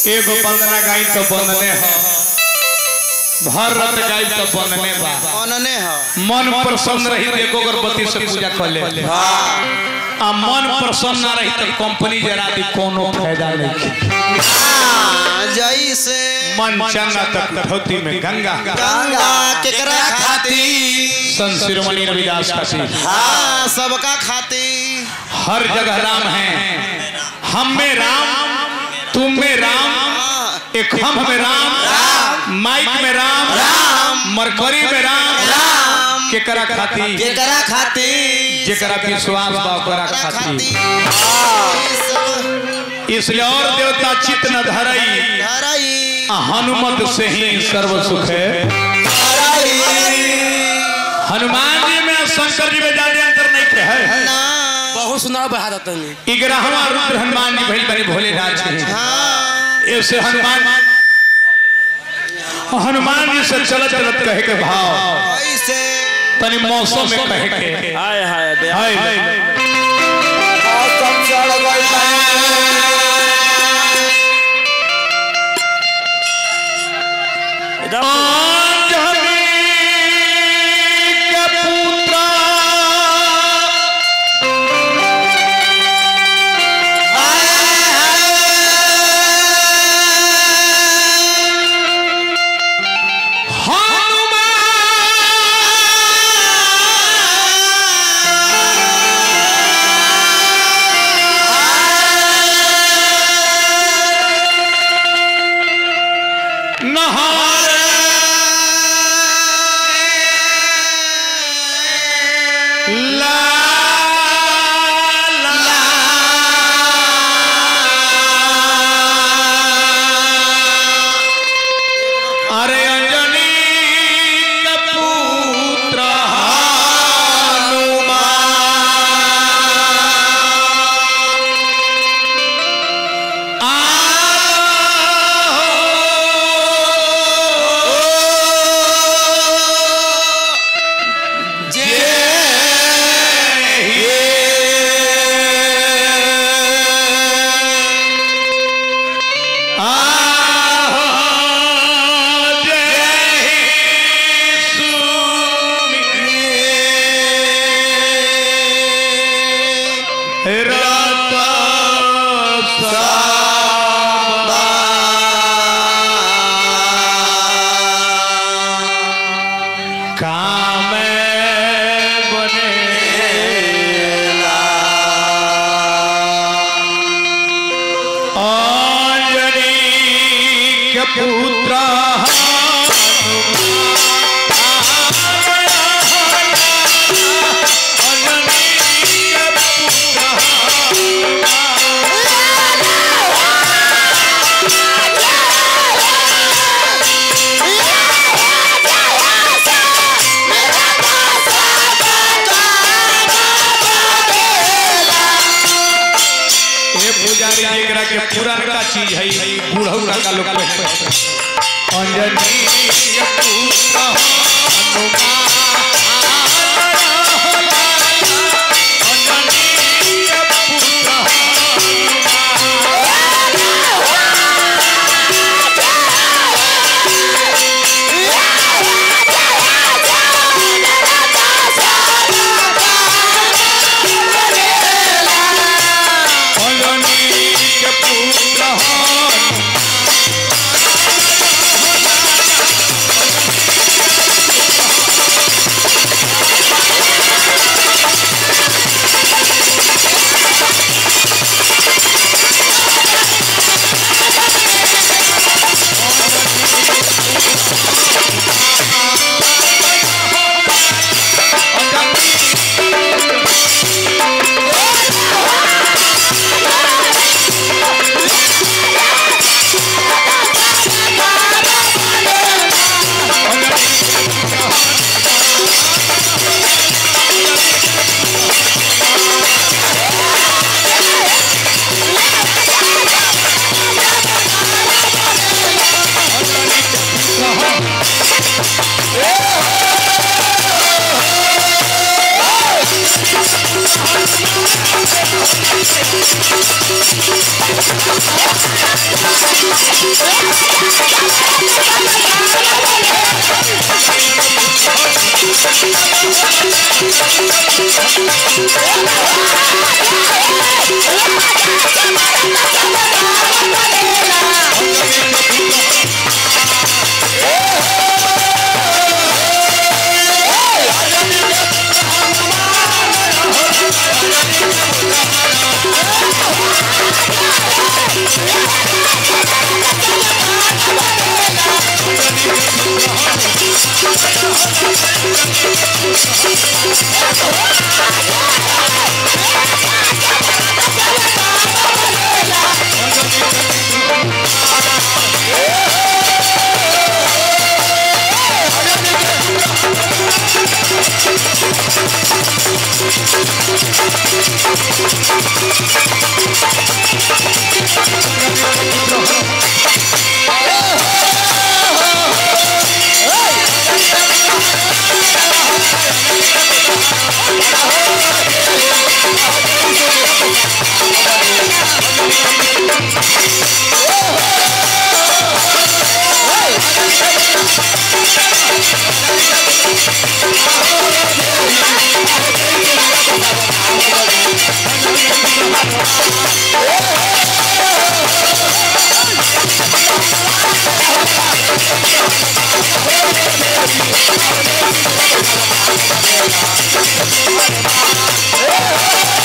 एगो बंदना गाई तो बंदने हो भर रात गाई तो बंदने बा अनने ह मन प्रसन्न रही तो एगो अगरबत्ती से पूजा कर ले आ मन प्रसन्न ना रही तो कंपनी जरा दी कोनो फायदा नहीं हाँ, जैसे मन चंगा तक धोती में गंगा गंगा केकरा खाती संत शिरोमणि रविदास खातिर हाँ सबका खाती हर जगह राम है हम में राम तुम में राम हाँ, एक हम में राम माइक में राम मरकरी में राम राम केकरा खाती केकरा खाती जेकरा विश्वास बा ओकरा केकरा खाती खाती हाँ, ई सब इसलिए और देवता चित्त न धरई धरई आ हनुमत से ही सर्व सुख है धरई हनुमान जी में और शंकर जी में ज्यादा अंतर नहीं के है ना बहुत सुनाव बहा देता नहीं इग्रहवा रुद्र हनुमान जी भइल बने भोलेनाथ जी हाँ ऐसे हनुमान हनुमान जी से चलत चलत कहे के भाव ऐसे तनी मौसम में कहे के हाय हाय बे हाय मौसम चढ़ गइल एकदम आंजनी के पुत्रा हनुमान नहारे ला अरे अंजनी का पुत्र हनुमान आओ काम बने अंजनी के पुत्र ये पुजारी जेकरा के पुरानका चीज है बूढ़ौरा का लोग कहते हैं। अंजनी के पुत्र हनुमान अंजनी के पुत्र अंजनी के पुत्र हनुमान Hey!